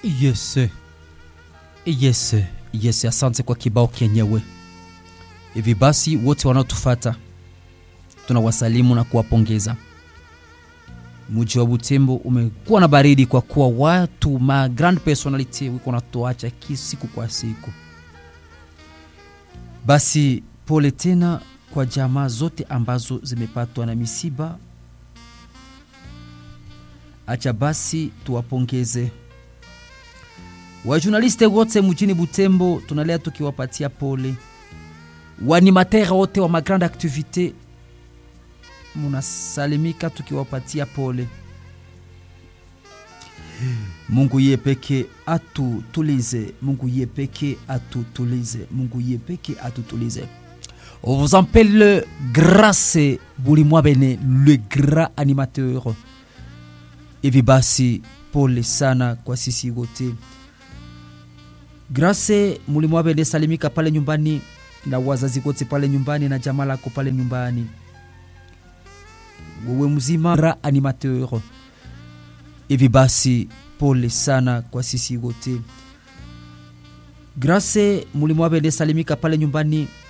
Yes, yes, yes. Asante kwa kibao kenyewe. Hivi basi, wote wanaotufata tunawasalimu na kuwapongeza. Mji wa Butembo umekuwa na baridi kwa kuwa watu ma grand personality wiko natuacha siku kwa siku. Basi pole tena kwa jamaa zote ambazo zimepatwa na misiba. Acha basi tuwapongeze wajurnaliste wote mjini Butembo, tunalea tukiwapatia pole. Waanimatera wote wa magrande activite munasalimika tukiwapatia pole. Mungu ye peke atutulize, Mungu ye peke atutulize, Mungu ye peke atutulize. On vous appelle Grace Bulimwa Bene, le grand animateur. Hivi basi pole sana kwa sisi wote. Grace Mulimwa Bene, salimika pale nyumbani na wazazi wote pale nyumbani na jamaa lako pale nyumbani. Wewe mzima grand animateur. Hivi basi pole sana kwa sisi wote. Grace Mulimwa Bene, salimika pale nyumbani